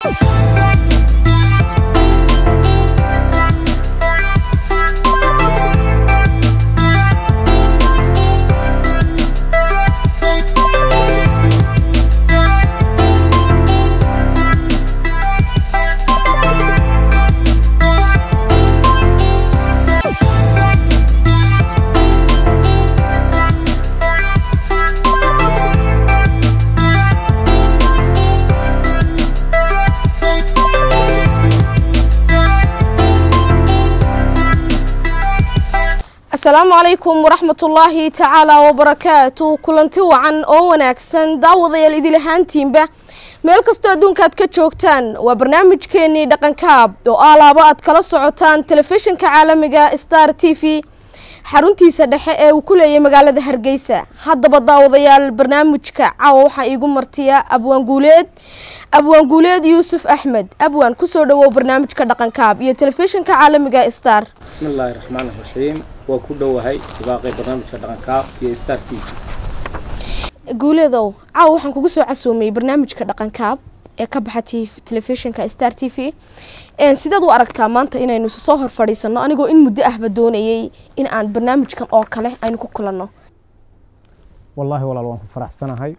asalaamu calaykum waraxmatullaahi tacaala wabarakaatu kulanti wacan oo wanaagsan daawadayaal idil ahaantiinba meel kastoo adduunka ka joogtaan waa barnaamijkeenii dhaqankaab oo alaabo aad kala socotaan telefishinka caalamiga star t v xaruntiisa dhexe ee uu ku leeyahay magaalada hargeysa haddaba daawadayaal barnaamijka caawa waxaa iigu martiya abwaan guuleed abwaan guuleed yuusuf axmed abwaan kusoo dhawow barnaamijka dhaqankaab iyo telefishinka caalamiga star bismi illaahi raxmaan raxiim waa ku dhowahay dibaaqay barnaamijka dhaqankaab iyo star t v guuleedow caawa waxaan kugu soo casuumay barnaamijka dhaqankaab ee ka baxa t telefishinka star t v sidaad u aragtaa maanta inaynu soo hor fadhiisano anigoo in muddo ahba doonayay in aan barnaamijkan oo kale aynu ku kulanno wallaahi walaal waan ku faraxsanahay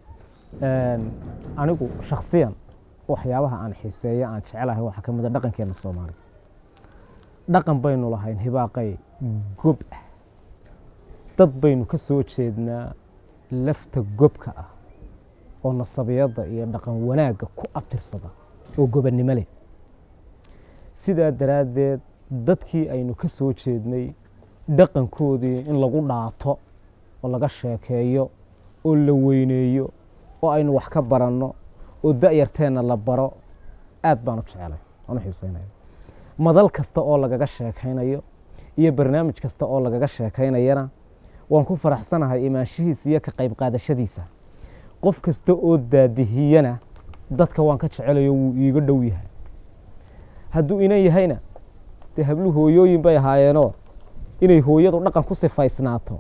anigu shakhsiyan waxyaabaha aan xiiseeya aan jecelahay waxaa ka mid a dhaqankeena soomaaliya dhaqan baynu lahayn hibaaqay gob ah dad baynu ka soo jeednaa lafta gobka ah oo nasabiyadda iyo dhaqan wanaagga ku abtirsada oo gobannimo leh sidaa daraaddeed dadkii aynu ka soo jeednay dhaqankoodii in lagu dhaato oo laga sheekeeyo oo la weyneeyo oo aynu wax ka baranno oo da'yarteenna la baro aad baan u jecelay waan u xiiseynaya madal kasta oo lagaga sheekaynayo iyo barnaamij kasta oo lagaga sheekaynayana waan ku faraxsanahay imaanshihiisa iyo ka qayb qaadashadiisa qof kasta oo daadihiyana dadka waan ka jecelayo wuu iiga dhow yahay hadduu inan yahayna dee hablu hooyooyin bay ahaayeenoo inay hooyadu dhaqan ku sifaysnaato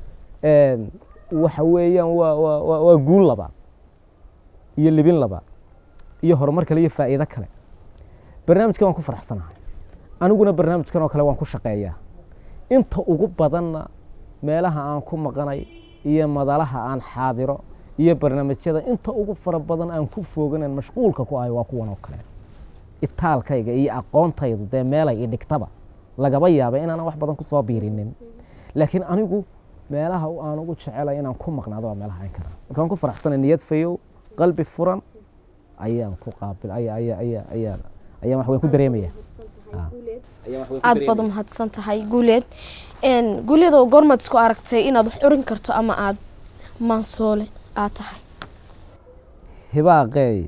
waxa weeyaan waa waa waa guul laba iyo libin laba iyo horumar kale iyo faa'iido kale barnaamijkan waan ku faraxsanahay aniguna barnaamijkan oo kale waan ku shaqeeyaa inta ugu badanna meelaha aan ku maqanay iyo madalaha aan xaadiro iyo barnaamijyada inta ugu fara badan aan ku fooganan mashquulka ku ahay waa kuwan oo kale itaalkayga iyo aqoontaydu dee meelay i dhigtaba lagaba yaaba inaanan wax badan kusoo biirinin laakiin anigu meelaha aan ugu jecelay inaan ku maqnaado waa meelaha aan karaa markaan ku faraxsanay niyad fayow qalbi furan ayaan ku qaabil aya aya aya ayaa ayaan wax weyn ku dareemaya aada baad umahadsan tahay guuleed guuleedoo goormaad isku aragtay inaad wax curin karto ama aada maansoole aad tahay hibaaqeey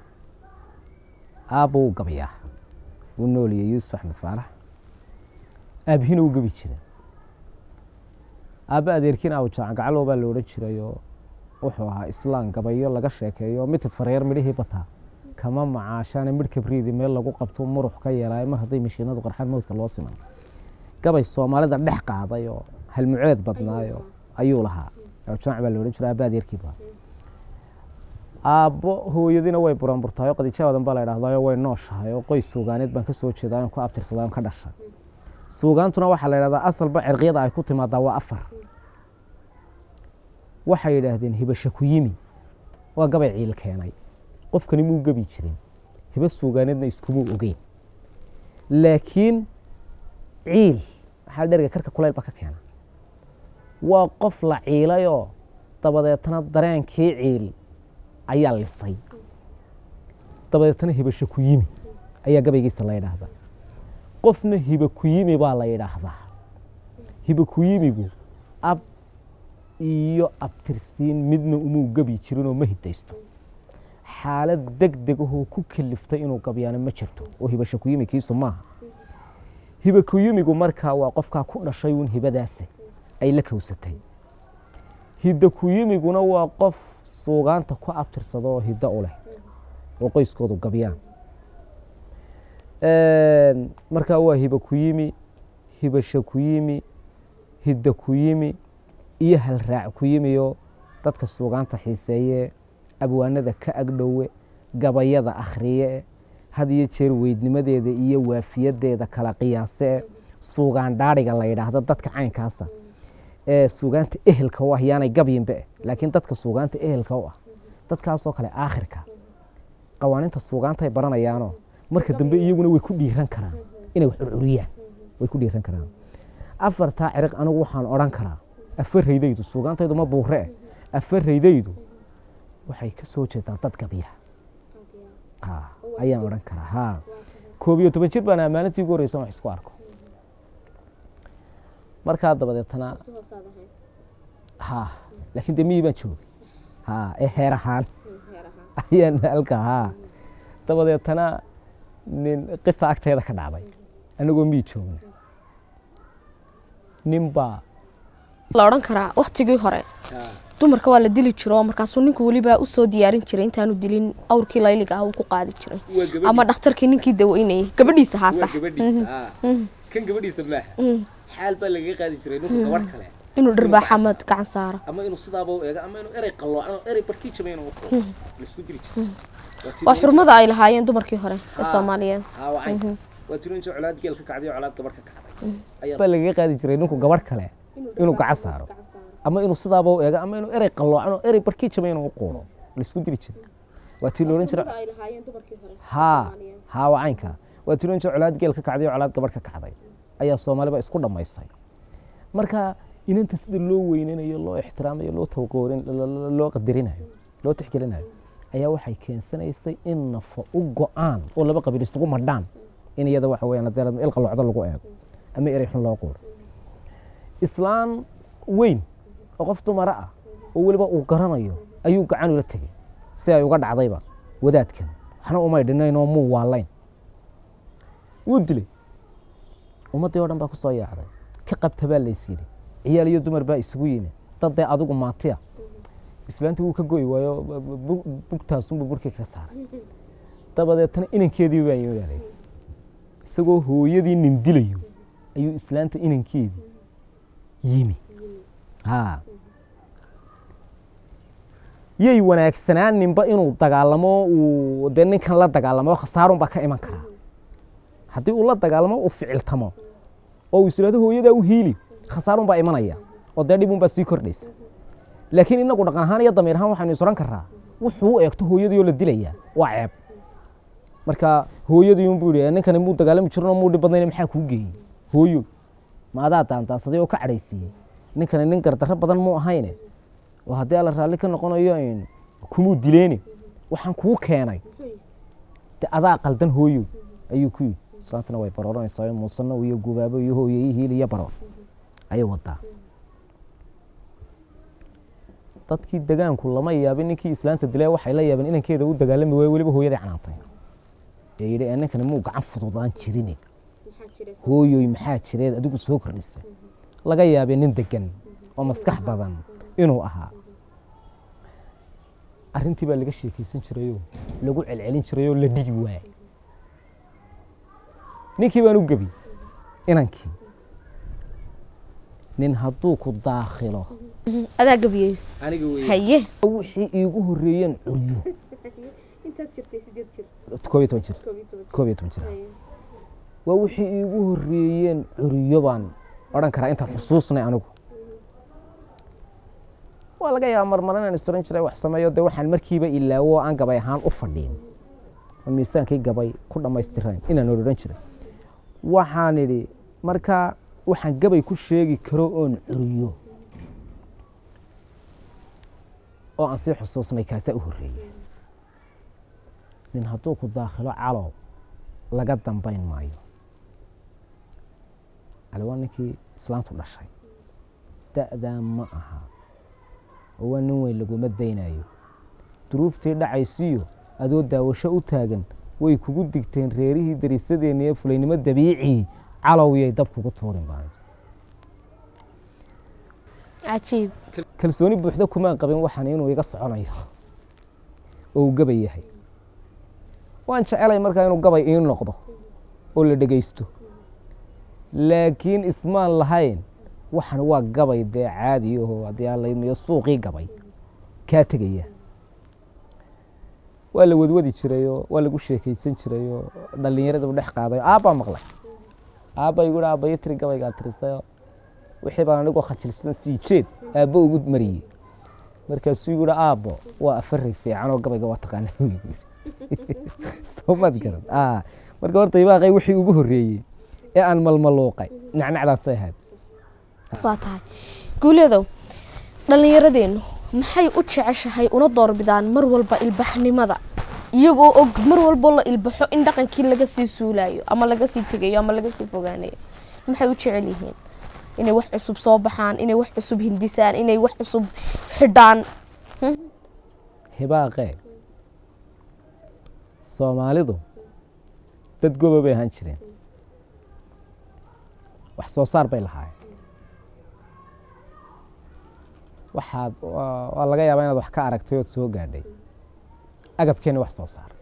aabba wuu gabayaa wuu nooliyey yuusuf axmed faarax aabihina wuu gabi jira aabba adeerkiina awjaacan gacalow baa la odhan jirayoo wuxuu ahaa islaan gabayo laga sheekeeyo mitid fareer midhihii bataa kama macaashaane midh kabriidi meel lagu qabto murux ka yeelaayo mar hadday mashiinadu qarxaan mowdka loo siman gabay soomaalida dhex qaaday oo halmuceed badnaayo ayuu lahaa awjaac baa la odhan jira aabba adeerkiiba aabbo hooyadiina way buranburtahay oo qadiijaadan baa la idhahdayo way nooshahay oo qoys suugaaneed baan ka soo jeedaa on ku abtirsaday on ka dhashay suugaantuna waxaa la yidhahdaa asalba cirqiyada ay ku timaadaa waa afar waxay yidhaahdeen hibasha ku yimi waa gabay ciil keenay qofkani muu gebi jirin hibo suugaaneedna iskumuu ogeyn laakiin ciil maxaa dherga karka kulayl ba ka keena waa qof la ciilayoo dabadeetna dareenkii ciil ayaa lisay dabadeetna hibasho ku yimi ayaa gabaygiisa la yidhaahdaa qofna hiba ku yimi baa la yidhaahdaa hiba ku yimigu ab iyo abtirsiin midna umuu gebi jirinoo ma hidaysto xaalad deg degahoo ku kaliftay inuu gabyaano ma jirto oo hibasho ku yimi kiisu maaha hiba ku yimigu markaa waa qofkaa ku dhashay uun hibadaasi ay la kowsatay hidda ku yimiguna waa qof suugaanta ku abtirsada oo hiddo u leh oo qoyskoodu gabyaan markaa waa hiba ku yimi hibasho ku yimi hidda ku yimi iyo halraac ku yimiyo dadka suugaanta xiiseeye abwaanada ka agdhowe gabayada akhriye had iyo jeer weydnimadeeda iyo waafiyadeeda kala qiyaase suugaan dhaadhiga la yidhaahdo dadka caynkaasa ee suugaanta ehelka u ah yaanay gabyinbe laakiin dadka suugaanta ehelka u ah dadkaasoo kale aakhirka qawaaninta suugaantay baranayaanoo marka dambe iyaguna way ku dhiiran karaan inay wax curcuriyaan way ku dhiiran karaan afartaa ciriq anigu waxaan odhan karaa afaraydaydu suugaantaydu ma buure eh afaraydaydu waxay ka soo jeedaa dad gabya ha ayaan odhan karaa ha koob iyo toban jir baan ammaanadii ugu horreysan wax isku arko markaa dabadeetana ha laakiin dee miyii baan joogay ha ee heer ahaan ayaan halka ha dabadeetana nin qisa agteeda ka dhacday anagoo miyi joogna nin baa la odhan karaa waktigii hore dumarka waa la dili jiro markaasuu ninku weliba usoo diyaarin jiray intaanu dilin awrkii layliga ah uu ku qaadi jiray ama dhakhtarkii ninkii daweynayay gabadhiisa haa sax kan gabadhiisa maaha xaal baa lagaga qaadi jiray ninku gabadh kale inuu dhirbaaxa ama gacan saaro ama inuu sidaaba u eego ama inuu erey qalloocan erey barkii jabay inuu uqo laisku diri jiray waa xurmada ay lahaayeen dumarkii hore ee soomaaliyeed haa wacan waa tiro inta colaad geel ka kacday oo colaad gabadh ka kacday ayaa baa lagaga qaadi jiray ninku gabadh kale inuu gacan saaro ama inuu sidaaba u eego ama inuu erey qalloocan oo erey barkii jabay inuu uquuro laisku diri jiray waa tii loodhan jira haa haa waa caynka waa tii loodhan jira colaad geel ka kacday oo colaad gabadh ka kacday ayaa soomaaliba isku dhammaysay marka inanta sida loo weynanayo loo ixtiraamayo loo tawqoorin loo qadarinayo loo tixgelinayo ayaa waxay keensanaysay in nafo u go-aan oo laba qabiil isugu madhaan in iyada waxa weyaan haddii il qalloocdo lagu eego ama erey xun loo quuro islaan weyn oo qof dumara ah oo weliba uu garanayo ayuu gacan ula tegey si ay uga dhacdayba wadaadkan waxna umay dhinayn oo muu waalayn wuu dilay ummaddii o dhan baa ku soo yaacday ka qabta baa lays yidhi ciyaal iyo dumar baa isugu yimi dad dee adigu maatiya islaanta wuu ka goy waayo bugtaasunbuu burkii ka saaray dabadeetana inankeedii baa yimid isagoo hooyadii nin dilayo ayuu islaanta inankeedii yimi ha yay wanaagsanaaninba inuu dagaalamo uu dee ninkan la dagaalamo khasaarun baa ka iman karaa haddii uu la dagaalamo uu ficiltamo oo uu islaado hooyadaa u hiili khasaarun baa imanaya oo dee dhibun baa sii kordhaysa laakiin inagu dhaqan ahaan iyo damiir ahaan waxaynu isodhan karaa wuxuu u eegto hooyadii oo la dilayaa waa ceeb marka hooyadii unbuu yidhi ninkani muu dagaalami jirin oo muu dhib badnayn maxaa kuu geeyey hooyo ma adaa daandaansaday oo ka cadhaysiiyey ninkani nin gardarro badan muu ahayne oo haddii alla raalli ka noqonayo kumuu dileeni waxaan kuu keenay de adaa qaldan hooyo ayuu ku yidhi islaantana way barooranaysaa muusano iyo gubaabo iyo hooyeyi hiil iyo baroor ayay wadaa dadkii degaanku lama yaabin ninkii islaanta dilee waxay la yaabeen inankeeda u dagaalami waay weliba hooyadii canaantay ee yidhi ee ninkani muu gacan fududaan jirine hooyoy maxaa jireed adigu soo kordhisa laga yaabee nin degan oo maskax badan inuu ahaa arrintii baa laga sheekaysan jirayoo lagu celcelin jirayoo la dhigi waayay ninkii baan u gebi inankii nin hadduu ku daakhilo adaa gabiyey aniga wey haye wixii iigu horreeyeen curyo koob iyo toban jir koob iyo toban jir waa wixii iigu horreeyeen curyo baan odhan karaa intaan xusuusnay anigu waa laga yaaba marmar inaan is oran jiray wax sameeyo dee waxaan markiiba ilaawo oo aan gabay ahaan u fadhiin oo miisaankii gabay ku dhammaystirayn inaan odhan jiray waxaan idhi markaa waxaan gabay ku sheegi karo oon curyo oo aan sii xusuusnay kaasaa u horreeyey nin hadduu ku daakhilo calow laga dambayn maayo cali waa ninkii islaantu dhashay da'daa ma aha oo waa nin weyn laguma daynayo duruuftii dhacaysiyo adoo daawasho u taagan way kugu digteen reerihii dariisadeenna ee fulaynimo dabiicii calowyay dab kugu tuurin baan cajiib kalsooni buuxda kumaan qabin waxaan inuu iga soconayo oo uu gabay yahay waan jecelay markaa inuu gabay ii noqdo oo la dhegaysto laakiin ismaan lahayn waxan waa gabay dee caadi aho haddii aan laydmayo suuqii gabay kaa tegaya waa la wadwadi jirayoo waa lagu sheekaysan jirayoo dhallinyaradaba dhex qaadayo aabbaa maqlay aabba igu hi aabbayo tiri gabaygaa tirisayo wixii baan anigoo khajilsan sii jeed aabbo ugu mariyey markaasuu igu hi aabbo waa afari fiican oo gabayga waa taqaana soo maad garan Ah, marka horta ibaaqay wixii ugu horreeyey ee aan malmaluuqay nacnacdaasay ahayd waa tahay guuleedow dhallinyaradeennu maxay u jeceshahay una doorbidaan mar walba ilbaxnimada iyagoo og mar walbo la ilbaxo in dhaqankii laga sii suulayo ama laga sii tegayo ama laga sii fogaanayo maxay u jecel yihiin inay wax cusub soo baxaan inay wax cusub hindisaan inay wax cusub xidhaan hibaaqee soomaalidu dad goba bay ahaan jireen wax soo saar bay lahaayeen waxaad waa waa laga yaabaa inaad wax ka aragtay ood soo gaadhay agabkeena wax soo saar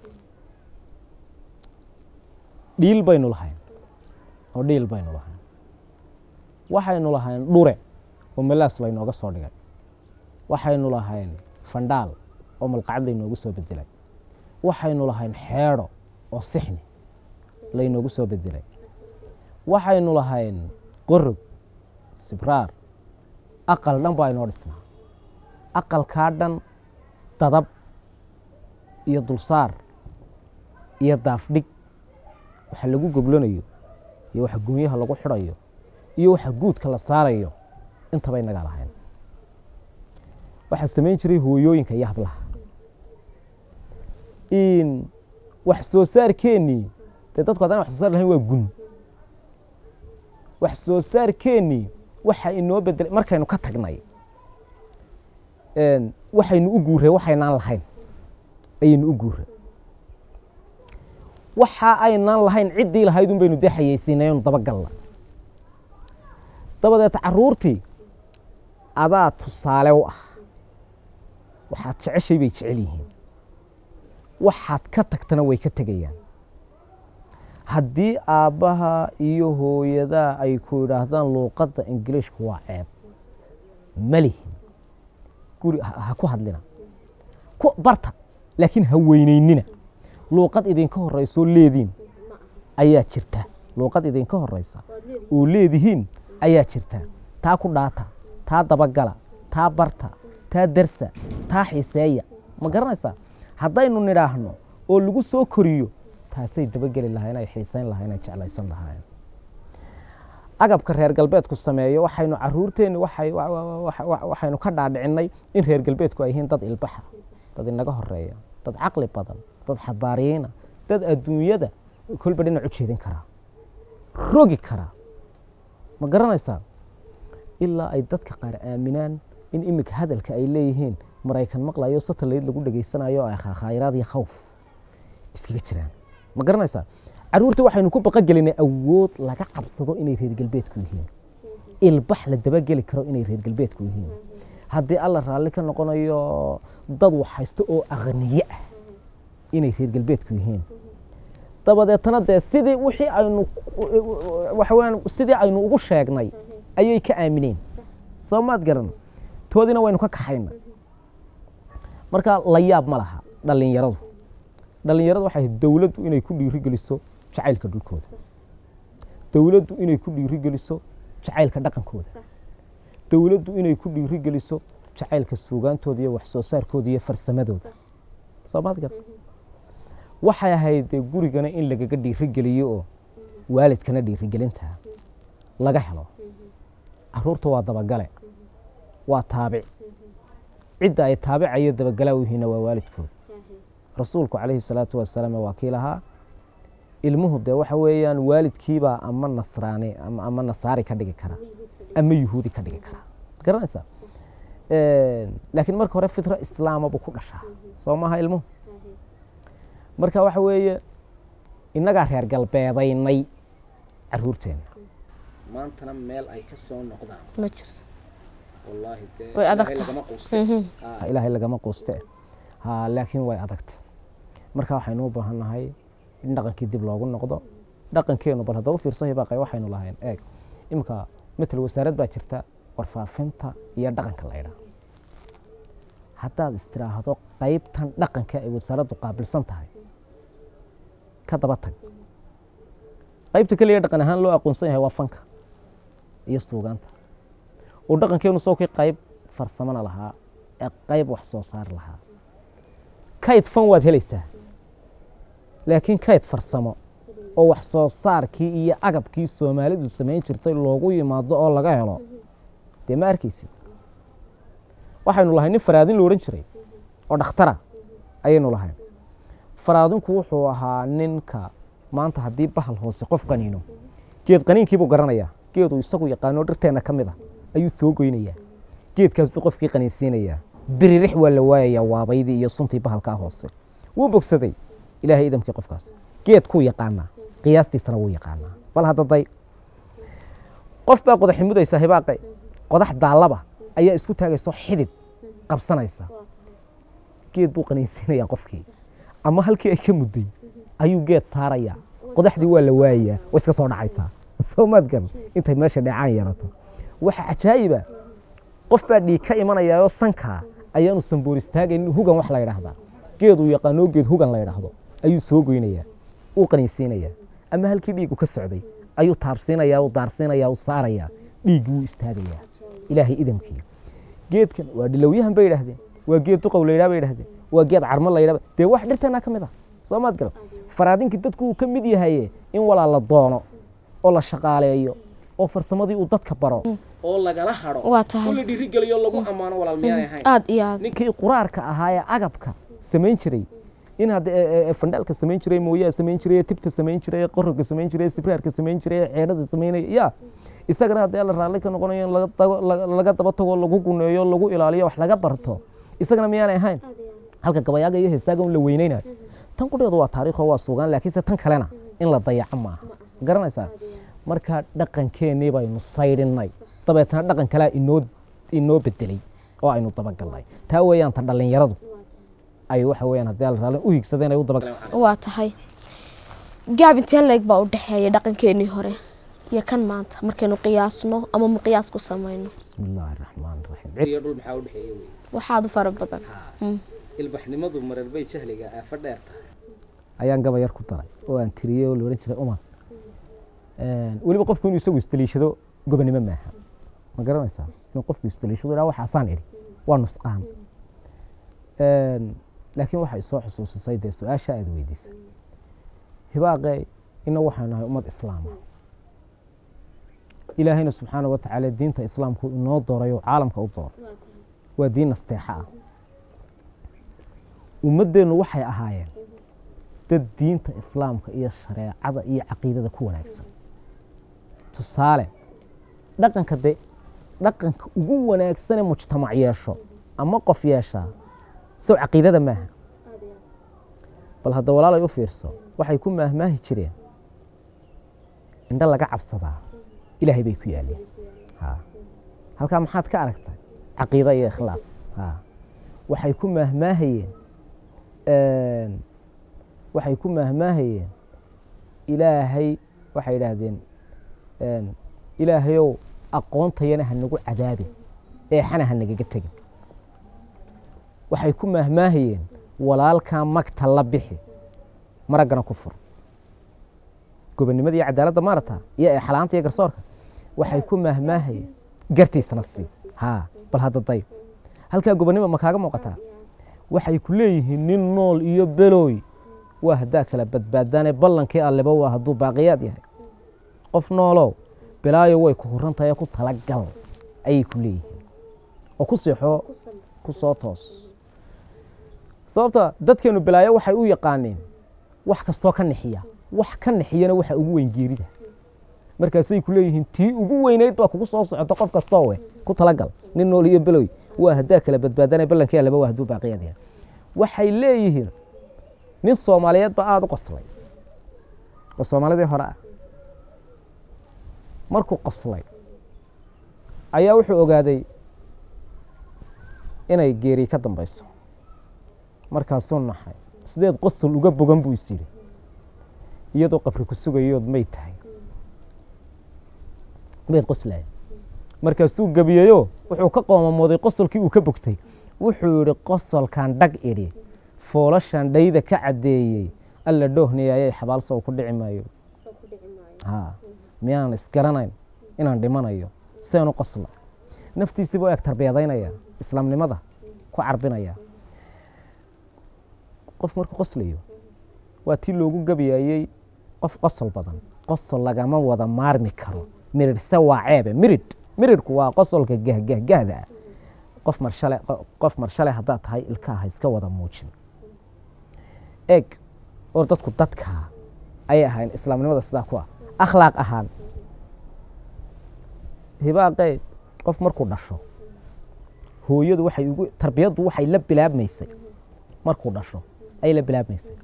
dhiil baynu lahayn oo dhiil baynu lahayn waxaynu lahayn dhure oo melaas laynooga soo dhigay waxaynu lahayn fandhaal oo malqacad laynoogu soo bedelay waxaynu lahayn xeedho oo sixni laynoogu soo bedelay waxaynu lahayn qorog sibraar aqal dhan baa inoo dhisnaa aqalkaa dhan dadab iyo dulsaar iyo daafdhig waxa lagu goglanayo iyo waxa gumyaha lagu xidhayo iyo waxa guudka la saarayo intaba inagaa lahayn waxaa samayn jiray hooyooyinka iyo hablaha in wax soo saarkeennii dee dadku haddaan wax soo saar lahayn waa gun wax soo saarkeennii waxa inoo bedelay markaynu ka tagnay een, waxaynu u guurray waxaynaan lahayn ayaynu u guurray waxa aynaan lahayn ciddii lahayd un baynu dee xayeysiinay aynu dabagalla dabadeed carruurtii adaa tusaale u ah waxaad jeceshay bay jecel yihiin waxaad ka tagtana way ka tegayaan haddii aabbaha iyo hooyadaa ay ku idhaahdaan luuqadda ingiliishka waa ceeb ma lihin guri ha ha ku hadlina ku barta laakiin ha weynaynina luuqad idinka horreysoo leediin ayaa jirta luuqad idinka horreysa oo leedihiin ayaa jirta taa ku dhaata taa dabagala taa barta taa darsa taa xiiseeya ma garanaysaa haddaynu nidhaahno oo lagu soo koriyo taasay dabageli lahayn ay xiisayn lahayn ay jeclaysan lahaayeen agabka reer galbeedku sameeyo waxaynu caruurteenni waxay wa- wa- wa- wa- waxaynu ka dhaadhicinay in reer galbeedku ay yihiin dad ilbaxa dad inaga horeeya dad caqli badan dad xadaariyiina dad adduunyada kolba dhinac u jeedin karaa rogi karaa ma garanaysaa ilaa ay dadka qaar aaminaan in iminka hadalka ay leeyihiin maraykan maqlayo satellite lagu dhegaysanayo oo ay khayraad iyo khawf iskaga jiraan ma garanaysaa caruurta waxaynu ku baqagelinay awood laga cabsado inay reer galbeedku yihiin ilbax la dabageli karo inay reer galbeedku yihiin haddii alla raalli ka noqonayo dad waxhaysto oo aqniye ah inay reer galbeedku yihiin dabadeetana dee sidii wixii aynu waxa weyaan sidii aynu ugu sheegnay ayay ka aamineen soo maad garan toodina waynu ka kaxayna marka la yaab ma laha dhallinyaradu dhallinyaradu waxay ahayd dowladdu inay ku dhiirigeliso jacaylka dhulkooda dowladdu inay ku dhiirigeliso jacaylka dhaqankooda dowladdu inay ku dhiirigeliso jacaylka suugaantooda iyo wax soo saarkooda iyo farsamadooda soo maad garan waxay ahayd dee gurigana in lagaga dhiirigeliyo oo waalidkana dhiirigelinta laga helo caruurta waa dabagale waa taabic cidda ay taabicayo dabagalaa u yihiinna waa waalidkood rasuulku calayhi salaatu wasalaam waa kii lahaa ilmuhu dee waxa weeyaan waalidkiibaa ama nasraani ama ama nasaari ka dhigi kara ama yuhuudi ka dhigi kara garanaysaa laakiin marka hore fitra islaama buu ku dhashaa soo maaha ilmuhu marka waxa weeye innagaa reer galbeedaynay caruurteenna maantana meel ay ka soo noqdaan ma jirto wallaahi dee Way adag ilaahay tahay. lagama quuste Ha, ilaahay lagama quuste ha laakiin way adagta marka waxaynu u baahan nahay in dhaqankii dib loogu noqdo dhaqankeenu bal haddaba fiirso hibaaqay waxaynu lahayn eeg iminka matal wasaarad baa jirta warfaafinta iyo dhaqanka la ydhaa haddaad istiraahdo qaybtan dhaqanka ay wasaaraddu qaabilsan tahay ka daba tag qaybta keliya dhaqan ahaan loo aqoonsan yahay waa fanka iyo suugaanta oo dhaqankeenu sawkii qayb farsamona lahaa ee qayb wax soo saar lahaa kayd fan waad helaysaa laakiin kayd farsamo oo wax soo saarkii iyo agabkii soomaalidu samayn jirtay loogu yimaado oo laga helo dee ma arkaysid waxaynu lahay nin faraadin la odhan jiray oo dhakhtara ayaynu lahayn faraadinku wuxuu ahaa ninka maanta haddii bahal hoose qof qaniino geed qaniinkiibuu garanayaa geeduu isagu yaqaano dhirteenna ka mid a ayuu soo goynayaa geedkaasuu qofkii qaniinsiinayaa biririx waa la waayayaa waabaydii iyo suntii bahalkaa hoose wuu bogsaday ilaahay idamkii qofkaas geedkuu yaqaanaa qiyaastiisana wuu yaqaanaa bal haddaday qof baa qodaxi mudaysa hibaaqe qodax daallaba ayaa isku taagayso xidid qabsanaysa geed buu qaniinsiinayaa qofkii ama halkii ay ka mudday ayuu geed saarayaa qodaxdii waa la waayayaa way iska soo dhacaysaa soo maad garan intay meesha dheecaan yarato waxa cajaa'iba qof baa dhiig ka imanayaayoo sankaa ayaanu samboor istaagaynin hugan wax la yidhaahdaa geeduu yaqaanoo geed hugan la yidhaahdo ayuu soo goynayaa uu qaniinsiinayaa ama halkii dhiigu ka socday ayuu taabsiinayaa uu daarsiinayaa uu saarayaa dhiiggii wuu istaagayaa ilaahay idamkii geedkan waa dhilowyahan bay yidhaahdeen waa geed duqow la yidhaha bay yidhahdeen waa geed carmo la yidhaha dee wax dhirteenaa ka mid ah soo maad garan faraadinkii dadku uu ka mid yahaye in walaa la doono oo la shaqaaleeyo oo farsamadii uu dadka baro oo lagala hadho waa tahay oo la dhiirigeliyo lagu ammaano walaal miyaanay ahayn aad iyo aad ninkii quraarka ahaa ee agabka samayn jiray in hadda ee- ee fandhaalka samayn jiray mooyaa samayn jiray tibta samayn jiray qoroga samayn jiray sibraarka samayn jiray ceerada samaynaya ya isagana haddii la raalli ka noqonayo in laga dago- laga- laga daba tago lagu guneeyo lagu ilaaliyo wax laga barto isagana miyaanay ahayn halka gabayaaga iyo heestaaga un la weyneynayo tan qudheedu waa taariikho waa sugaan laakiinse tan kalena in la dayaco maaha garanaysaa marka dhaqankeennii baynu saydhinnay dabeetna dhaqan kalea inoo inoo bedelay oo aynu dabagalnay taa weeyaan ta dhallinyaradu ay waxa weeyaan haddii la raalli u higsadeen ay u daba waa tahay gaab inteen leeg baa u dhexeeya dhaqankeenii hore iyo kan maanta markaynu qiyaasno ama ma qiyaas ku samayno bismi illaahi raxmaan raxiim iyo dhul maxaa u dhexeeya wey waxaad u fara badan Mm. ilbaxnimadu marar bay jahliga aafa dheer tahay ayaan gaba yar ku daray oo aan tiriyey oo la odhan jiray umar weliba qofku inuu isagu isdaliishado gobonimo maaha ma garanaysaa inuu qofku isdaliishado dhaa waxaasaan idhi waa nusqaan laakiin waxay soo xusuusisay dee su-aasha aad weydiisay hibaaqe ina waxaan nahay ummad islaama ilaahayna subxaana wa tacaala diinta islaamku inoo dooray oo caalamka u dooray waa diin nasteexa ah ummaddeennu waxay ahaayeen dad diinta islaamka iyo shareecada iyo caqiidada ku wanaagsan tusaale dhaqanka de dhaqanka ugu wanaagsane mujtamac yeesho ama qof yeeshaa sow caqiidada maaha bal hadda walaalay u fiirso waxay ku maahmaahi jireen indho laga cabsadaa ilaahay bay ku yaaleen ha halkaa maxaad ka aragtay caqiida iyo ikhlaas ha waxay ku maahmaahayeen waxay ku maahmaahayeen ilaahay waxay idhaahdeen ilaahayow aqoontayana ha nagu cadaabin eexana ha nagaga tegin waxay ku maahmaahayeen walaalkaa magta la bixi maraggana ku fur gobonnimada iyo cadaaladda maarata iyo eexlaanta iyo garsoorka waxay ku maahmaahayeen gartiisana sii haa bal hadda day halkaa gobonnimo ma kaaga muuqataa waxay ku leeyihiin nin nool iyo belooy waa haddaa kala badbaadaane ballankii alleba waa hadduu baaqiyaad yahay qof noolow bilaayo way ku huran tahay ku talagal ayay ku leeyihiin oo ku seexoo ku soo toos sababta dadkeenu bilaayo waxay u yaqaaneen wax kastoo ka nixiya wax ka nixiyana waxa ugu weyn geerida markaasay ku leeyihiin tii ugu weynayd baa kugu soo socota qof kastoo we ku talagal nin nool iyo beloy waa haddaa kala badbaadana ballankii allaba waa hadduu baaqiyaad yahay waxay leeyihiin nin soomaaliyeed ba aada u qoslay oo soomaalidii hore ah markuu qoslay ayaa wuxuu ogaaday inay geeri ka dambayso markaasuu naxay sideed qosol uga bogan buu is yidhi iyadoo qabri ku sugayood may tahay mayd qoslaya markaasuu gebiyeyoo wuxuu ka qoomamooday qosolkii uu ka bogtay wuxuu yidhi qosolkan dhag idhi foolashan dhayda ka caddeeyey alla dhoohniyayay xabaalsow ku dhici maayo ha miyaanan isgaranayn inaan dhimanayo seenu qosla naftiisiiba u eg tarbiyadaynaya islaamnimada ku carbinaya qof markuu qoslayo waa tii loogu gabayayey qof qosol badan qosol lagama wada maarmi karo mirirhse waa ceebe miridh miridhku waa qosolka gahgahgahda ah qof marshale qof marshale haddaad tahay ilkaaha iska wada muujin eeg oo dadku dadkaa ayay ahayn islaamnimada sidaa ku ah akhlaaq ahaan hibaaqee qof markuu dhasho hooyadu waxay ugu tarbiyaddu waxay la bilaabmaysay markuu dhasho ayay la bilaabmaysay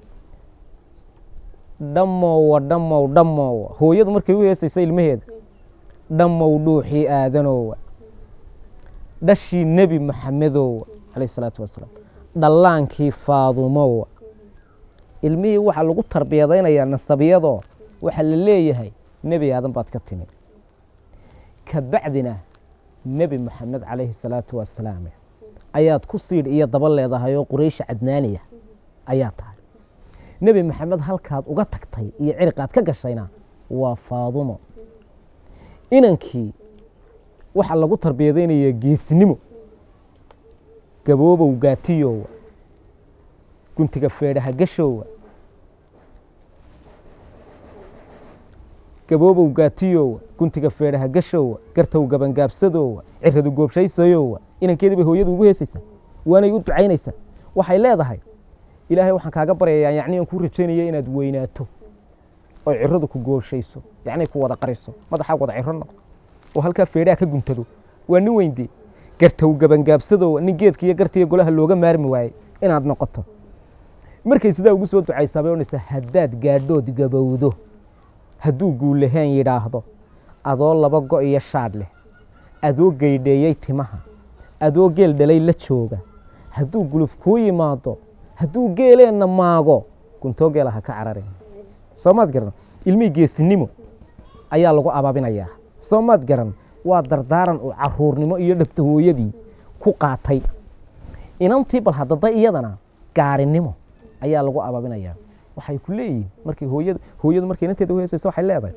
dhammowa dhammow dhammowa hooyadu markay u heesaysa ilmaheeda dhammow dhuuxii aadanowa dhashii nebi maxamedowa calayh isalaatu wasalaam dhallaankii faadumowa ilmihii waxaa lagu tarbiyadaynayaa nasabiyadoo waxaa la leeyahay nebi aadan baad ka timi ka bacdina nebi maxamed calayhi salaatu wasalaam ayaad ku siidh iyo daba leedahay oo quraysha cadnaaniya ayaa tahay nebi maxamed halkaad uga tagtay iyo ciriqaad ka gashayna waa faadumo inankii waxaa lagu tarbiyadaynayaa geesnimo gaboobow gaatiyowa guntiga feedhaha gashowa gaboobow gaatiyowa guntiga feedhaha gashowa gartow gabangaabsadowa ciradu goobshaysayowa inankeedii bay hooyadu ugu heesaysaa waanay u ducaynaysaa waxay leedahay ilaahay waxaan kaaga baryayaa yacni aan kuu rajaynaya inaad weynaato oo ciradu ku goobshayso yacni ku wada qariso madaxaa wada ciro noqdo oo halkaa feedhaha ka guntado waa nin weyndee gartow gabangaabsadowa nin geedka iyo gartiiyo golaha looga maarmi waayey inaad noqoto markay sidaa ugu soo ducaysaa bay odhanaysaa haddaad gaadhood gabowdo hadduu guulahaan yidhaahdo adoo laba go' iyo shaadh leh adoo geydheeyey timaha adoo geel dhalay la jooga hadduu guluf kuu yimaado hadduu geeleenna maago guntoo geela ha ka cararin soo maad garan ilmihii geesinimo ayaa lagu abaabinayaa soo maad garan waa dardaaran uu caruurnimo iyo dhabta hooyadii ku qaatay inantii bal haddada iyadana gaarinimo ayaa lagu abaabinayaa waxay ku leeyihiin markay hooyadu hooyadu markay inanteeda uheesayso waxay leedahay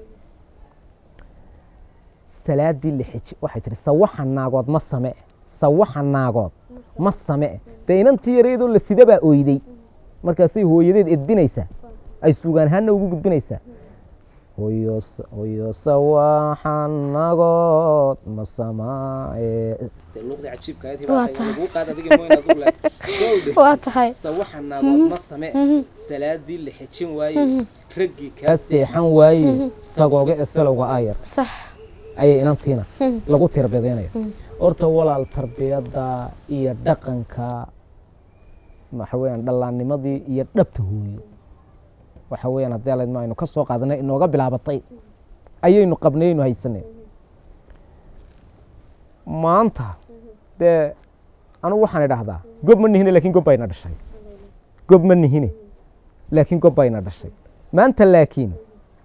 salaadii lixij waxay tihi sawaxa naagood ma same sawaxa naagood ma same dee inantii yareedoo la sida baa oyday markaasay hooyadeed edbinaysaa ay sugaan ahaanna ugu gudbinaysaa hoyo hoyo sawaxa nagood ma samaaye luqdii cajiibka Waa tahay. waa tahay sawaxa naagood ma same salaadii la xejin waaye raggii kaa seexan waaye sagooga esalowga ayar sax ayay inantiina lagu tarbiyadaynaya horta walaal tarbiyadda iyo dhaqanka waxa weeyaan dhallaannimadii iyo dhabta hooyo waxa weeyaan haddii alaydma aynu ka soo qaadanay inooga bilaabatay ayaynu qabnay aynu haysanay maanta dee anugu waxaan idhaahdaa gob ma nihine laakiin gob bayna dhashay gob ma nihine laakiin gob bayna dhashay maanta laakiin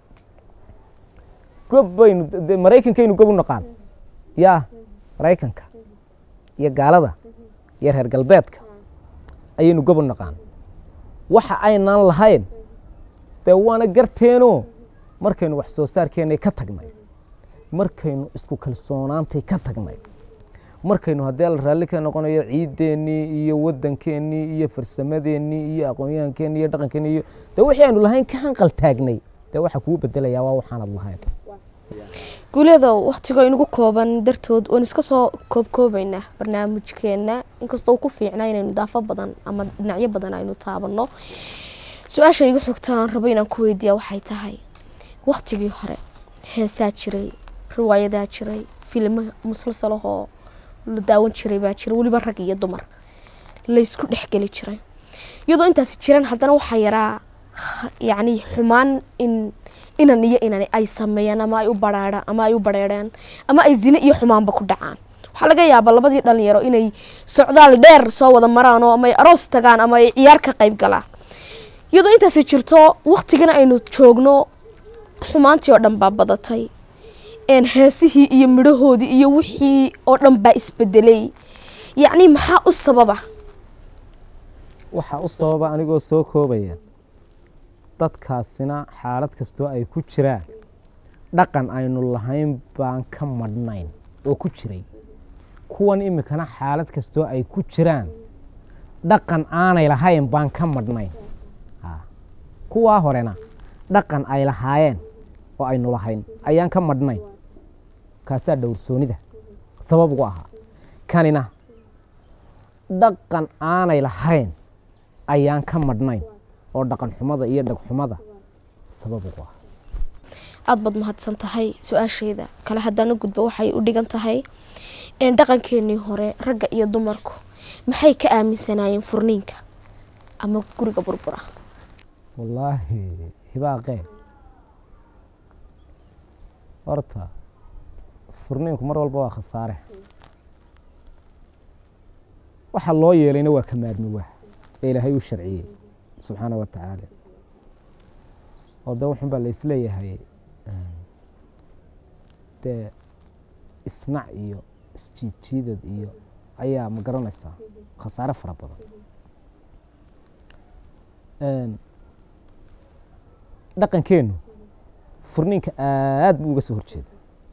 gob baynu de maraykankaynu gob u naqaan yaa maraykanka iyo gaalada iyo reer galbeedka ayaynu gob u naqaan waxa aynaan lahayn dee waana garteenoo markaynu wax soo saarkeennay ka tagnay markaynu isku kalsoonaantay ka tagnay markaynu haddii la raalli ka noqonayo ciideennii iyo waddankeennii iyo farsamadeenii iyo aqoonyahankeenii iyo dhaqankeennii iyo dee wixii aynu lahayn ka hanqal taagnay dee waxa kugu bedelayaa waa waxaanad lahayn guuleedow wakhtigoo inagu kooban dartood waan iska soo koobkoobaynaa barnaamijkeenna inkastoo uu ku fiicnaa inaynu daafo badan ama dhinacyo badan aynu taabanno su-aasha igu xigta aan rabo inaan ku weydiiya waxay tahay wakhtigii hore heesaa jiray riwaayadaa jiray filmo musalsalahoo la daawan jiray baa jira weliba rag iyo dumar laysku dhexgeli jiray iyadoo intaasi jiraan haddana waxaa yaraa yacni xumaan in inan iyo inan ay sameeyaan ama ay u baraarhaan ama ay u bareereen ama ay zine iyo xumaanba ku dhacaan waxaa laga yaabaa labadii dhalinyaro inay socdaal dheer soo wada maraan oo ama ay aroos tagaan ama ay ciyaar ka qayb galaan iyadoo intaasi jirto waktigana aynu joogno xumaantii oo dhan baa badatay een heesihii iyo midhahoodii iyo wixii oo dhan baa isbedelay yacni maxaa u sababa waxaa u sababa anigoo soo koobaya dadkaasina xaalad kastoo ay ku jiraan dhaqan aynu lahayn baan ka madhnayn oo ku jiray kuwan iminkana xaalad kastoo ay ku jiraan dhaqan aanay lahayn baan ka madhnayn Ha. kuwaa horena dhaqan ay lahaayeen oo aynu lahayn ayaan ka madhnayn kaasaa dhowrsoonida sabab ugu ahaa kanina dhaqan aanay lahayn ayaan ka madhnayn oo dhaqan xumada iyo dhagxumada sabab ugu ah aada baad mahadsan tahay su-aasheeda kale haddaan u gudbo waxay u dhigan tahay een dhaqankeenii hore ragga iyo dumarku maxay ka aaminsanaayeen furniinka ama guriga burbura wallaahi hibaaqee horta furniinku mar walba waa khasaare waxa loo yeelayna waa ka maarmi waa ee ilaahay u sharciyey subxaana wa tacaala oo de wuxun baa la isleeyahay em, dee isnac iyo isjiidjiidad iyo ayaa ma garanaysaa khasaare fara badan Em, dhaqankeennu furniinka aad buu uga soo horjeeda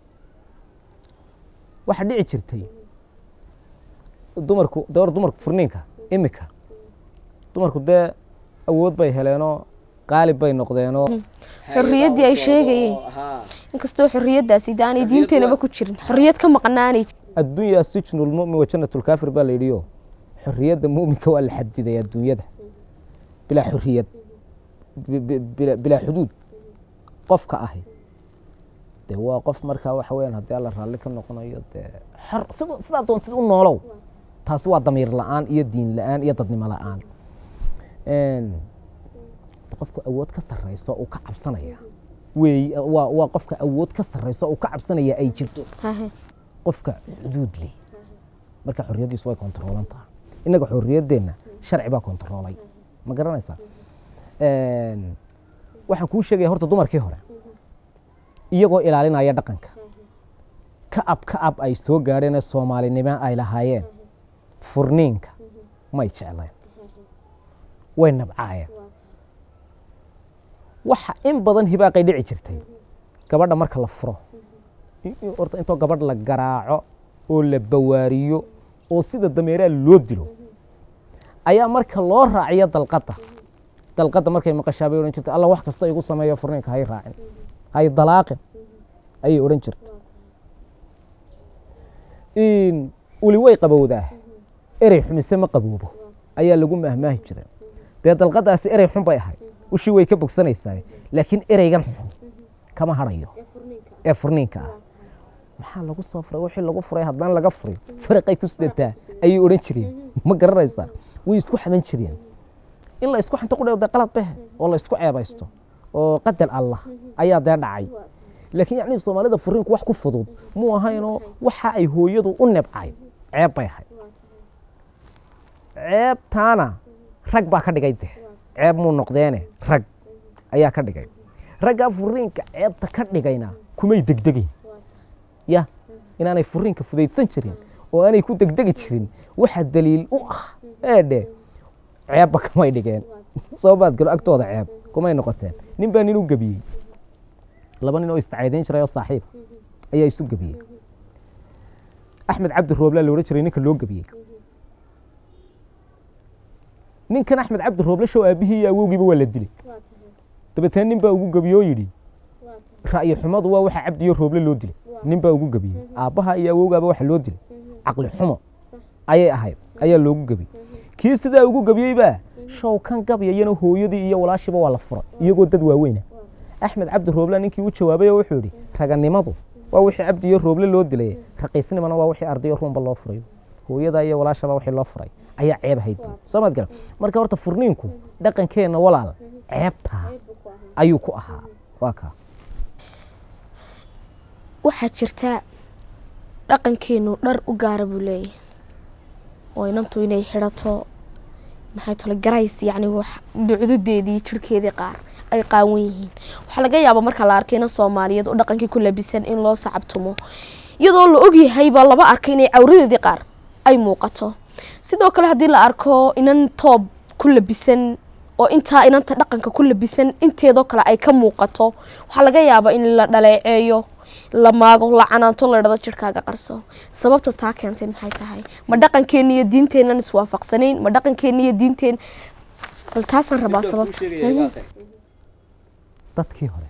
waxaa dhici jirtay dumarku de hor dumarku furniinka imika dumarku dee awood bay heleenoo qaalib bay noqdeenoo xorriyaddii ay sheegayeen inkastoo xorriyaddaasi de aanay diinteenaba ku jirin xorriyad ka maqnaanay addunya sijnu lmumin wa jannatu lkaafir baa la yidhiyo xorriyadda muminka waa la xadiday adduunyada bilaa xorriyad bi- bi- bila- bilaa xuduud qofka ahi dee waa qof markaa waxa weyaan haddii alla raalli ka noqonayo dee xor siduu sidaa doontid u noolow taasi waa damiir la-aan iyo diin la-aan iyo dadnimo la-aan Een, qofku awood ka sarreyso uu ka cabsanaya wey waa waa qofka awood ka sarreyso uu ka cabsanaya ay jirto Hahe. qofka xuduud leh marka xorriyaddiisu way kontroolan tahay innaga xorriyaddeenna sharci baa kontroolay ma garanaysaa Een, waxaan kuu sheegaya horta dumarkii hore iyagoo ilaalinaya dhaqanka ka ab ka ab ay soo gaadheen ee soomaalinimo ay lahaayeen furniinka may jecleen way nabcaayeen waxa in badan hibaaqay dhici jirtay gabadha marka la furo i- i- horta intoo gabadh la garaaco oo la bawaariyo oo sida dameeraha loo dilo ayaa marka loo raaciyo dalqadda dalqadda markay maqashaa bay odhan jirtay alla wax kasta igu sameeyo furniinka hay raacin hay dalaaqin ayay odhan jirtay in uli way qabowdaa erey xumise ma qaboobo ayaa lagu mahmaahi jiray dee dalqadaasi erey xun bay ahayd ushii way ka bogsanaysaa laakiin ereygan xun kama hadhayo ee furniinka ah maxaa lagu soo furay wixii lagu furay haddaan laga furin faraqay ku sidataa ayay odhan jireen ma garanaysaa way isku xaman jireen in la isku xanto qudhe dee qalad behe oo la isku ceebaysto oo qadar allah ayaa dee dhacay laakiin yacni soomaalida furiinku wax ku fudud muu ahaynoo waxa ay hooyadu u nebcay ceeb bay ahayd ceebtaana rag baa ka dhigay de ceeb muu noqdeene rag ayaa ka dhigay raggaa furiinka ceebta ka dhigayna kumay degdegayn ya inaanay furiinka fudaydsan jirin oo aanay ku degdegi jirin waxa daliil u ah eedhe ceebba kamay dhigeen soo baad galo agtooda ceeb kumay noqoteen nin baa nin u gebiyey laba nin oo istacaydayn jiray oo saaxiiba ayaa isu gebiyey axmed cabdi rooblaa la odhan jiray ninka loo gebiyey ninkan axmed cabdi rooble show aabihii iyo awowgiiba waa la dilay dabeetana nin baa ugu gebiyey oo yidhi ra'yi xumadu waa waxa cabdi iyo rooble loo dilay nin baa ugu gebiyey aabbaha iyo awowgaaba waxa loo dilay caqli xumo ayay ahayd ayaa loogu gebiyey kii sidaa ugu gebiyeybaa show kan gabyayana hooyadii iyo walaashiiba waa la furay iyagoo dad waaweyna axmed cabdi rooble ninkii u jawaabay oo wuxuu yidhi raganimadu waa wixii cabdi iyo rooble loo dilay raqiisnimana waa wixii ardayo ruunba loo furay hooyada iyo walaashaba wixii loo furay ayaa ceeb ahayd buuri. soo maad gala marka horta furniinku dhaqankeenna walaal ceebtaa ayuu ku ahaa waa kaa waxaa jirta dhaqankeenu dhar u gaara buu leeyahay oo inantu inay xidhato maxay tole garays yacni wax ducdudeedii jirhkeedii qaar ay qaawan yihiin waxaa laga yaabaa marka la arkay inan soomaaliyeed oo dhaqankii ku labisan in loo sacabtumo iyadoo la ogyahayba laba arkay inay cawradeedii qaar ay muuqato sidoo kale haddii la arko inan toob ku labisan oo intaa inanta dhaqanka ku labisan inteedoo kale ay ka muuqato waxaa laga yaabaa in la dhaleeceeyo la maago la canaanto la dhado jirkaaga qarso sababta taa keentay maxay tahay ma dhaqankeena iyo diinteennan iswaafaqsanayn ma dhaqankeena iyo diinteen bal taasaan rabaa sababta dadkii hore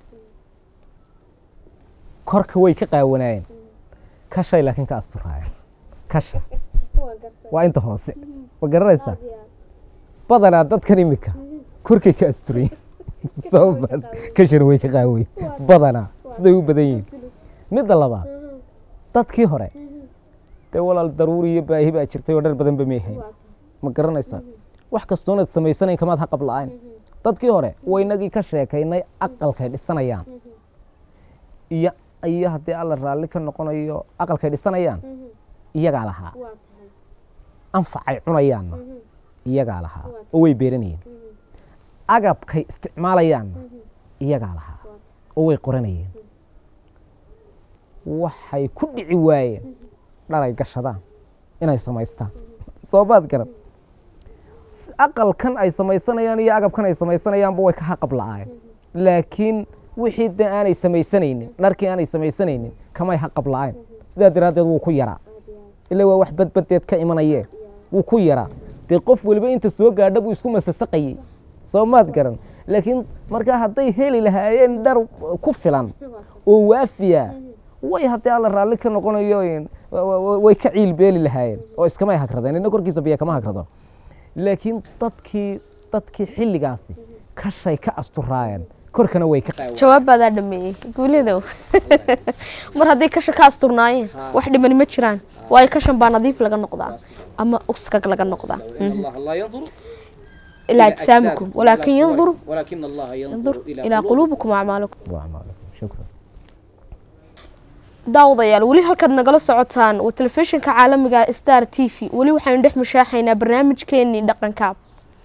korka way ka qaawanaayeen kashay laakiin ka asturaayeen kasha waa inta hoose ma garanaysaa badanaa dadkan imika korkay ka asturayen sababaas kashana way ka qaawayen badanaa siday u badan yihiin midda labaad dadkii hore dee walaal daruuri iyo baahi baa jirtay oo dhar badanba meehayn ma garanaysaa wax kastoonaad samaysanayn kamaad haqab la-ayn dadkii hore waynagii ka sheekaynay aqalkay dhisanayaan iyo iyo haddii alla raalli ka noqonayo aqalkay dhisanayaan iyagaa lahaa anfacay cunayaanna iyagaa lahaa oo way beeranayeen agabkay isticmaalayaanna iyagaa lahaa oo way qoranayeen waxay ku dhici waayeen dhalay gashadaan inay samaystaan soo baad garan aqalkan ay samaysanayaan iyo agabkan ay samaysanayaanba way ka haqab la-aayeen laakiin wixii de aanay samaysanaynin dharkii aanay samaysanaynin kamay haqab la-ayn sidaa daraaddeed wuu ku yaraa ila waa wax badbadeed ka imanayee wuu ku yaraa dee qof weliba inta soo gaadha buu isku masasaqayey soo maad garan laakiin markaa hadday heli lahaayeen dhar ku filan oo waafiya way haddii alla raalli ka noqonayo way ka ciilbeeli lahaayeen oo iskamay hagradeen ina korkiisa biyo kama hagrado laakiin dadkii dadkii xilligaasi kashay ka asturaayeen korkana way ka jawaab baadaa dhameeyey guuledow mar hadday kasha ka asturnaayeen wax dhimani ma jiraan waayo kashan baa nadiif laga noqdaa ama uskag laga noqdaa ilaa ajsaamikum walaakin yandur ولكن الله yandur ينظر إلى ilaa quluubikum acmaalikum shukran daawadayaal weli halkaad nagala socotaan waa telefishinka caalamiga star t v weli waxaynu dhex mushaaxaynaa barnaamijkeenii dhaqanka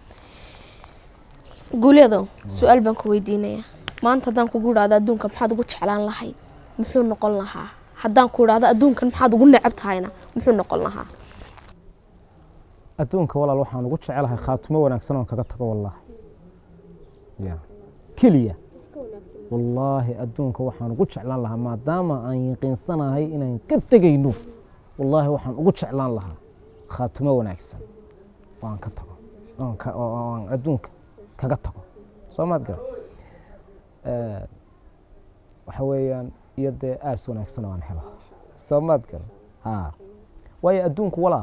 guuleedo su-aal baan ku weydiinayaa maanta haddaan kugu idhahdo adduunka maxaad ugu jeclaan lahayd muxuu noqon lahaa haddaan ku idhahdo adduunkan maxaad ugu necab tahayna muxuu noqon lahaa adduunka walaal waxaan ugu jecelahay khaatumo wanaagsan oon kaga tago wallaahi ya keliya wallaahi adduunka waxaan ugu jeclaan lahaa maadaama aan yaqiinsanahay inaan ka tegayno wallaahi waxaan ugu jeclaan lahaa khaatumo wanaagsan oo aan ka tago oon ka- oo oo aan adduunka kaga tago soo maad gara waxa weeyaan iyo dee aas wanaagsan oo aan helo soo maad gara ha waayo adduunku walaal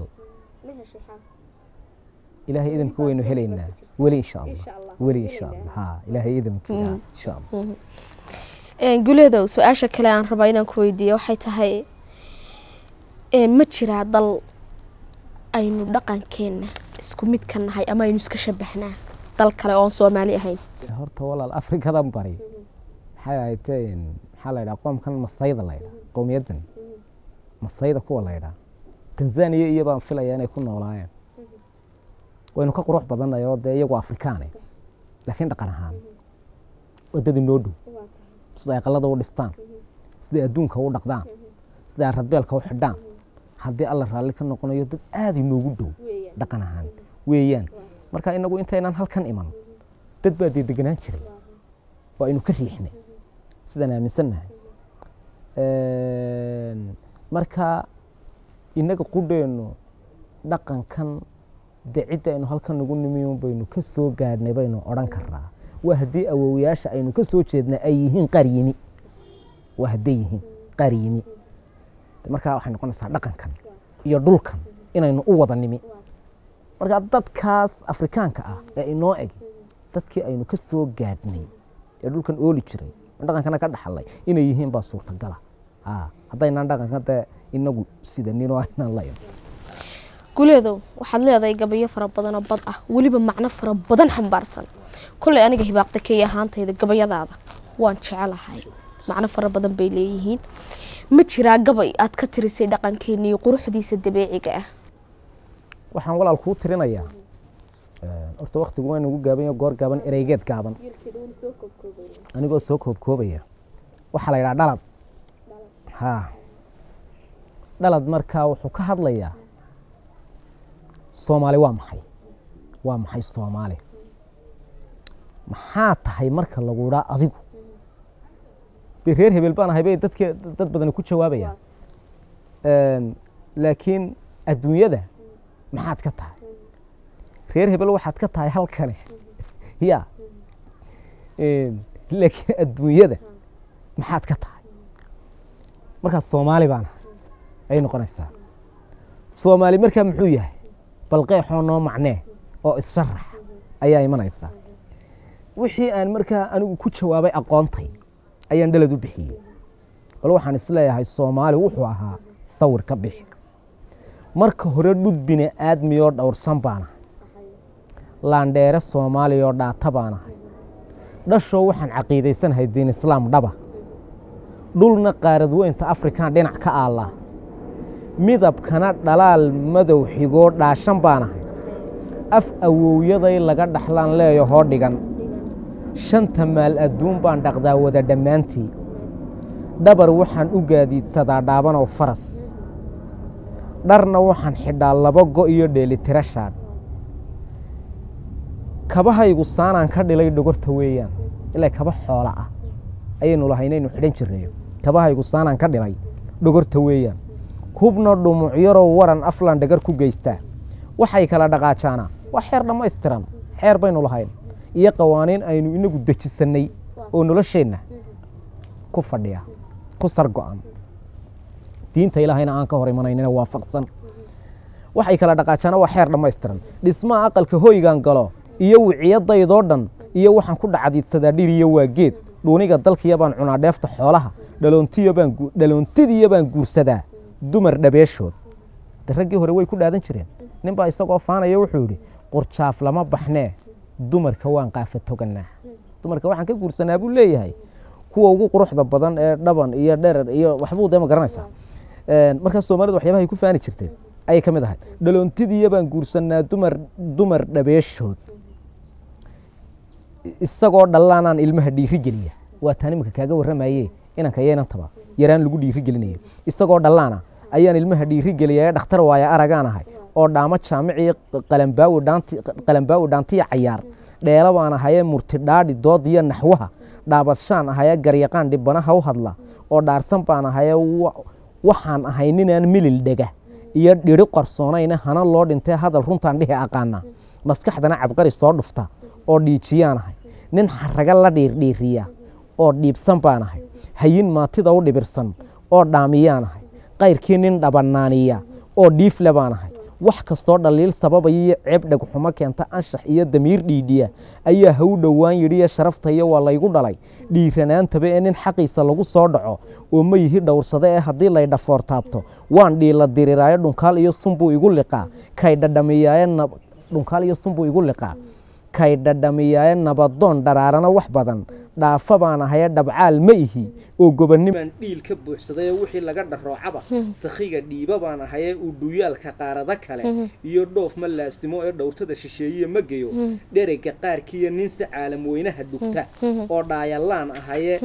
ilaahay idamka waynu helaynaa weli insha allah weli insha allah ha ilaahay idamkii ha insha allah guuleedow su-aasha kale aan rabaa inaan ku weydiiyo waxay tahay ee, ma jiraa dal aynu dhaqankeenna isku mid ka nahay ama aynu iska shabahnaa dal kale oon soomaali ahayn horta walaal afrikadan bari maxay ahayteen maxaa la yidhaha qoomkan masayda la yidhaha qowmiyaddan masayda kuwa la yidhaha tanzaniya iyo baan filaya inay ku noolaayeen waynu ka qurux badanay oo dee iyagu afrikaane laakiin dhaqan ahaan waddadii noo dhow siday aqalada u dhistaan siday adduunka u dhaqdaan siday aradbeelka u xidhaan haddii alla raalli ka noqonayo dad aada inoogu dhow dhaqan ahaan weeyaan marka inagu intaynaan halkan iman dad baa dee deganaan jiray oo aynu ka riixnay sidaan aaminsannahay marka inaga qudheennu dhaqankan dee cidda aynu halkan nagu nimiyon baynu ka soo gaadhnay baynu odhan karnaa waa haddii awowyaasha aynu ka soo jeedna ay yihiin qaar yimi waa hadday yihiin qaar yimi markaa waxay noqonaysaa dhaqankan iyo dhulkan inaynu u wada nimi marka dadkaas afrikaanka ah ee inoo eg dadkii aynu ka soo gaadhnay ee dhulkan ooli jiray dhaqankana ka dhaxalay inay yihiin baa suurtagala ha haddaynaan dhaqanka dee inagu sidanin oo aynaan la iman guuleedow waxaad leedahay gabayo fara badan oo bad ah weliba macno fara badan xambaarsan kolley aniga hibaaqda kay ahaantayda gabayadaada waan jecelahay macno fara badan bay leeyihiin ma jiraa gabay aad ka tirisay dhaqankeena iyo quruxdiisa dabeeciga ah waxaan walaal kuu tirinayaa horta waktigu waa nagu gaaban yahay goor gaaban ereygeed gaaban anigoo soo koobkoobaya waxaa la yidhaha dhalad ha dhalad markaa wuxuu ka hadlayaa soomaali waa maxay waa maxay soomaali maxaa tahay marka lagu dhaa adigu dee reer hebel baan ahay bay dadke dad badani ku jawaabayaan Een, laakiin adduunyada maxaad ka tahay reer hebel waxaad ka tahay halkane ya Een, laakiin adduunyada maxaad ka tahay markaas soomaali baan ahay ayay noqonaysaa soomaali markaa muxuu yahay bal qeexoo noo macnee oo issarax ayaa imanaysaa wixii aan markaa anigu ku jawaabay aqoontay ayaan dhalad u bixiyey bal waxaan isleeyahay soomaali wuxuu ahaa sawir ka bixi marka hore dhud bini aadmiyoo dhowrsan baan ahay laandheere soomaaliyoo dhaata baan ahay dhashoo waxaan caqiidaysanahay diin islaam dhaba dhulna qaarad weynta afrikaan dhinac ka aallaa midabkana dhalaal madow xigoo dhaashan baan ahay af awowyaday laga dhaxlaan leeyahoo dhigan shanta maal adduun baan dhaqdaa wada dhammaantii dhabar waxaan u gaadiidsadaa dhaabanow faras dharna waxaan xidhaa laba go' iyo dheelitiro shaadh kabahaygu saanaan ka dhilay dhogorta weeyaan ilaa kaba xoola ah ayaynu lahay inaynu xidhan jirnayo kabahaygu saanaan ka dhilay dhogorta weeyaan hubna dhumucyarow waran aflan dhagar ku geystaa waxay kala dhaqaajaanaa waa xeer dhammaystiran xeer baynu lahayn iyo qawaaniin aynu inagu dejisannay oo nolosheenna ku fadhiya ku sargo'an diinta ilaahayna aan ka hor imanaynina waafaqsan waxay kala dhaqaajaana waa xeer dhammaystiran dhismaha aqalka hoygaan galo iyo wiciyadaydoo dhan iyo waxaan ku dhacdiidsadaa dhir iyo waa geed dhuuniga dalkiya baan cunaa dheefta xoolaha dhaloontiya baan gu- dhaloontidiya baan guursadaa dumar dhabeeshood de raggii hore way ku dhaadan jireen ninbaa isagoo faanaya wuxuu yidhi qurjaaf lama baxnee dumarka waan qaafa toganaa dumarka waxaan ka guursanaa buu leeyahay kuwa ugu quruxda badan ee dhaban iyo dherer iyo waxbuu dee ma garanaysaa Een, markaa soomaalida waxyaabahay ku faani jirteen ayay ka mid ahayd dhaloontidiya baan guursanaa dumar dumar dhabeeshood isagoo dhallaanaan ilmaha dhiiri geliya waa taan imika kaaga warramaye inanka iyo inantaba yaraan lagu dhiiri gelinayo isagoo dhallaana ayaan ilmaha dhiiri geliya ee dhakhtar waaya aragaan ahay oo dhaamo jaamiciyo qalambaawi dhaanti qalambaawi dhaantiya cayaar dheelo baan ahayee murtidhaadhi doodiyo naxwaha dhaabadshaan ahayee garyaqaan dhibanaha u hadla oo dhaarsan baan ahayee wa- waxaan ahay ninaan milil dhega iyo dhiri qarsoonayna hana loo dhintee hadal runtaan dhihi aqaana maskaxdana cabqari soo dhufta oo dhiijiyaan ahay nin xaraga la dhiirdhiiriya oo dhiibsan baan ahay hayin maatida u dhibirsan oo dhaamiyaan ahay qayrkii nin dhabanaaniya oo dhiifle baan ahay wax kastoo dhaliil sababaya iyo ceeb dhegxumo keenta anshax iyo damiir dhiidhiya ayaa ha u dhowaan yidhiyo sharafta iyo waa laygu dhalay dhiiranaantaba ee nin xaqiisa lagu soo dhaco oo ma yihi dhowrsade ee haddii lay dhafoor taabto waan dhiila diriraayo dhunkaal iyo sunbuu igu liqaa kay dhadhamiyaaye nab- dhunkaal iyo sunbuu igu liqaa kay dhadhamiyaaye nabadoon dharaarana wax badan dhaafa baan ahaye dhabcaal ma ihi oo gobonnimo baan dhiil ka buuxsaday oo wixii laga dharoocaba sakhiga dhiiba baan ahayee uu dhuyaalka qaarada kale iyo dhoof ma laasimo ee dhowrtada shisheeye ma geyo dherega qaarkiiyo nin si caalam weynaha dhugta oo dhaayalaan ahayee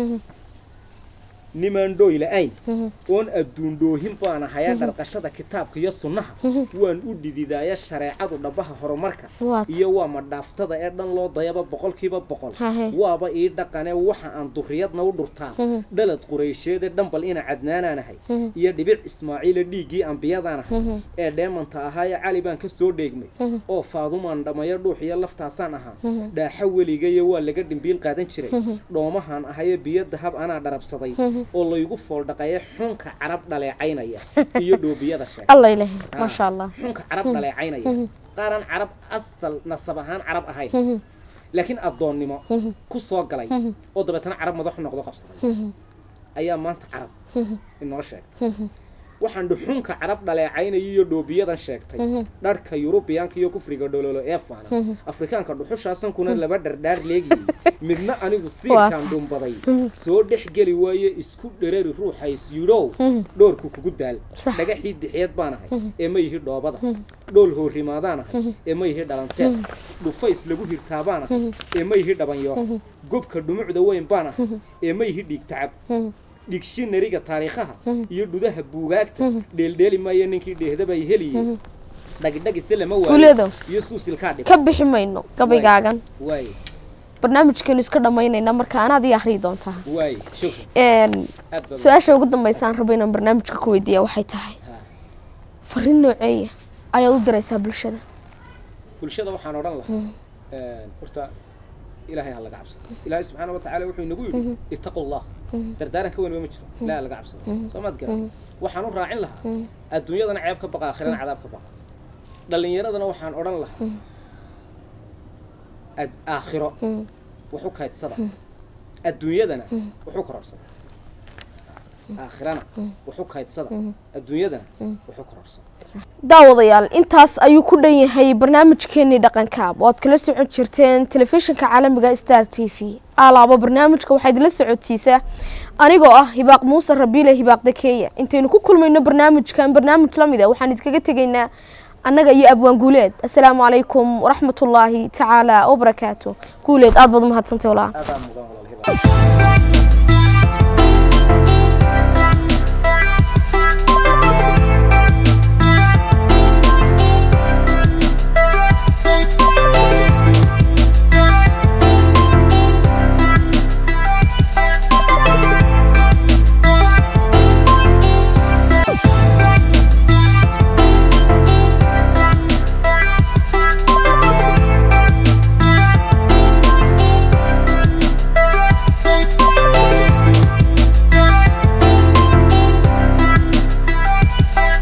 nimaan dhooy la-ayn oon adduun dhoohin baan ahayee dharqashada kitaabka iyo sunnaha waan u dhididaaya shareecadu dhabaha horumarka Waat. iyo waa madhaaftada ee dhan loo dayaba boqolkiiba boqol Hahe. waaba ii dhaqane waxa aan duriyadna u dhurtaa dhalad quraysheede dhambal ina cadnaanaanahay iyo dhibic ismaaciila dhiiggii ambiyadaanahay ee dheemanta ahaayee cali baan ka soo dheegmay oo faadumaan dhammayo dhuux iyo laftaasaan ahaa dhaaxa weligayo waa laga dhimbiil qaadan jiray dhoomahaan ahayee biyo dahab anaa dharabsaday oo laygu fooldhaqaye xunka carab dhaleecaynaya iyo dhoobiyada sheeg الله إلهي ما شاء الله xunka carab dhaleecaynaya qaaraan carab asal nasab ahaan carab ahayn laakiin addoonnimo ku soo galay oo dabeetana carab madaxu noqdo qabsaday ayaa maanta carab inoo sheegtay waxaan dhuxunka carab dhaleecaynaya iyo dhoobiyadan sheegtay dharhka yurubiyaanka iyo kufriga dhololo ee faana afrikaanka dhuxushaasankuna laba dhardhaar leegiyey midna anigu siirkaan Waata. dhumbaday soo dhex geli waaye isku dherari ruuxa isyidhow dhoorku kugu daal Sax. dhagaxii dixiyad baan ahay ee ma yihi dhoobada dhool hoorimaadaan ahay ee ma yihi dhalanteed dhufays lagu hirtaa baan ahay ee ma yihi dhabanyo gobka dhumucda weyn baan ahay ee ma yihi dhiig tacab dhigshinariga taariikhaha iyo dhudaha buugaagta dheeldheeli maayo ninkii dheehdabay heliyey dhagidhagise lama Guuleedow. waayo iyo suusilkaa dhib ka bixi mayno gabaygaagan waaye barnaamijkeenu iska dhammaynayna marka anaad ii akhriyi doontaa waaye shukran Een, aad baad su-aasha ugu dambeysa aan rabo inaan barnaamijka ku weydiiya waxay tahay Ha. fariin nooceeya ayaad u diraysaa bulshada bulshada waxaan odhan lahaa een, horta ilaahay ha laga cabsado ilaahay subxaana watacaala wuxuu inagu yidhi ittaqu llah dardaaran ka weyn ma jiro ilaahay ha laga cabsado soo maad garan waxaan u raacin lahaa adduunyadana ceeb ka baqa aakhirana cadaab ka baqa dhallinyaradana waxaan odhan lahaa ad- aakhiro wax u kaydsada adduunyadana wax u kororsada aakhirana wax u kaydsada adduunyadana wax u kororsada daawadayaal intaas ayuu ku dhan yahay barnaamijkeenii dhaqankaab oo aad kala socon jirteen telefishinka caalamiga star t v alaaba barnaamijka waxaa idinla socotiisa anigoo ah hibaaq muuse rabiile hibaaq dakeeya intaynu ku kulmayno barnaamijkan barnaamij la mid a waxaan idinkaga tegaynaa annaga iyo abwaan guuleed assalaamu calaykum waraxmatullaahi tacaala wabarakaatu guuleed aad baad umahadsantahy walaa aadaan mudan walaal hibaaq